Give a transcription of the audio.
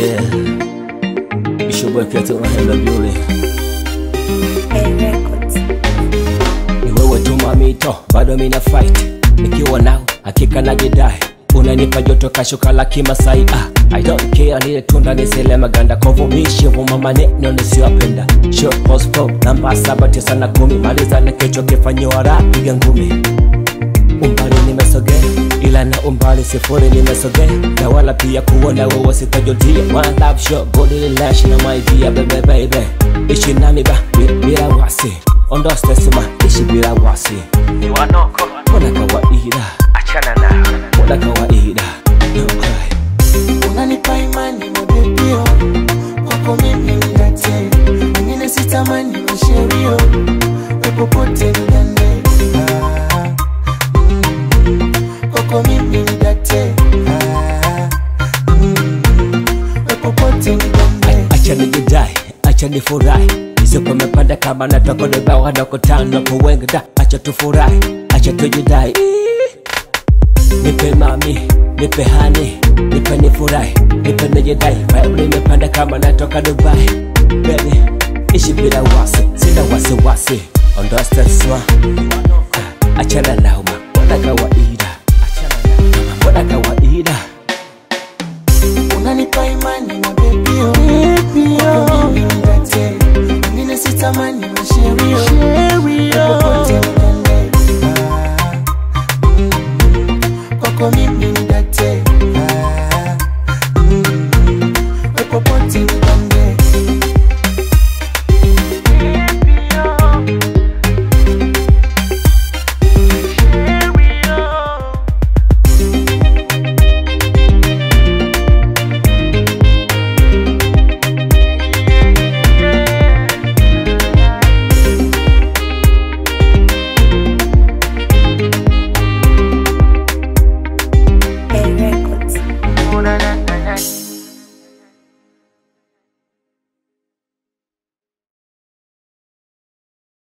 Yeah. Bishop Kiatu Mahela Beauty. A Records. Ni wewe tu mamito, bado mina fight. Nikiwa nao hakika najidai. Unanipa joto kashuka la kimasai ah, I don't care lile tunda nisile maganda kovumishi vuma maneno nisiyopenda short post pop namba saba tisa na kumi maliza na kesho kifanyiwa rap piga ngumi umbali nimesogea ila na umbali sifuri nimesogea na wala pia kuona wewe sitajutia one love show body relash na my dear baby baby ishi nami ba bi- bila wasi ondoa stress ma ishi bila wasi ni wanoko mbona kawaida achana na mbona kawaida no cry unanipa imani mabebio kwako mimi nidate wengine sitamani masherio wepopote nigande Ah, mm, kwako mimi nidate Ah, mm, wepopote nigande acha nijidai acha nifurahi isipo mepanda kama natoka nibawa nakutana kwa wengi da acha tufurahi acha tujidai nipe mami nipe hani nipe nifurahi nipe nijidai vibe nimepanda kama natoka dubai baby ishi bila wasi sina wasiwasi ondoa stress wa achana nauma mbona kawaida mbona kawaida